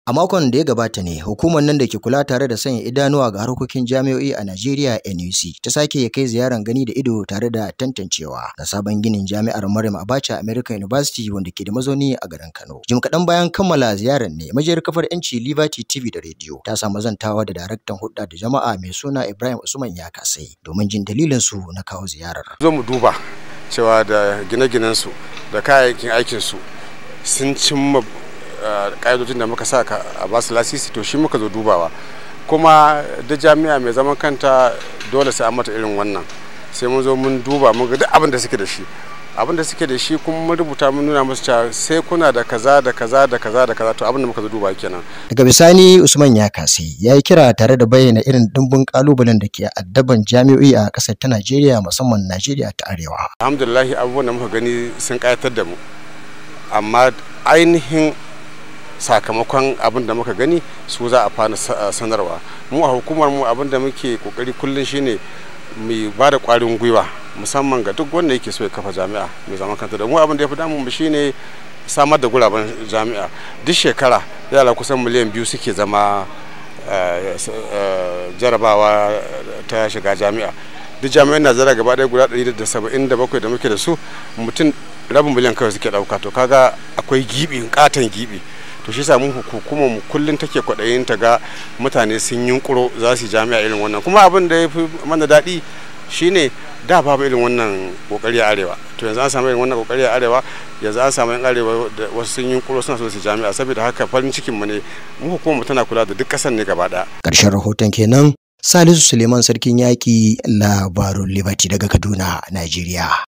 A makon da ya gabata ne hukumar nan da ke kula tare da sanya idanuwa ga harkokin jami'o'i a Najeriya NUC ta sake kai ziyarar gani da ido tare da tantancewa ga sabon ginin jami'ar Maryam Abacha American University wanda ke da mazauni a garin Kano. Jim kaɗan bayan kammala ziyarar ne majiyar kafar yanci Liberty TV da rediyo ta samu zantawa da daraktan hulɗa da jama'a mai suna Ibrahim Usman ya kasai domin jin dalilin su na kawo ziyarar. Zo mu duba cewa da gine-ginen su da kayayyakin aikin su sun cimma ƙa'idojin da muka sa a basu lasisi to shi muka zo dubawa kuma da jami'a mai zaman kanta dole sai an mata irin wannan sai mun zo mun duba mun ga duk abin da suke da shi abin da suke da shi kuma mun rubuta mun nuna musu cewa sai kuna da kaza da kaza da kaza da kaza to abin da muka zo duba kenan daga bisani Usman ya kasai ya yi kira tare da bayyana irin dimbin kalubalen da ke addaban jami'o'i a ƙasar ta Najeriya musamman Najeriya ta Arewa alhamdulillah abubuwan da muka gani sun ƙayatar da mu amma ainihin sakamakon abin da muka gani su za a fara sanarwa mu a hukumar mu abin da muke kokari kullum shine mu ba da kwarin gwiwa musamman ga duk wanda yake so ya kafa jami'a mai zaman kanta da mu abin da ya fi damun mu shine samar da guraben jami'a duk shekara yara kusan miliyan biyu suke zama jarabawa ta shiga jami'a duk jami'an najeriya gaba ɗaya guda 177 da muke da su mutum rabin miliyan kawai suke ɗauka to kaga akwai gibi katon gibi to shi sa mun hukumar mu kullun take kwaɗayin ta ga mutane sun yunkuro za su jami'a irin wannan kuma abin da ya fi mana daɗi shine da babu irin wannan kokari a arewa to yanzu an samu irin wannan kokari a arewa yanzu an samu yan arewa da wasu sun yunkuro suna so su jami'a saboda haka farin cikin mu ne mu hukumar mu tana kula da duk ƙasar ne gaba ɗaya ƙarshen rahoton kenan Salisu Suleiman Sarkin Yaƙi labarun Liberty daga Kaduna, Najeriya.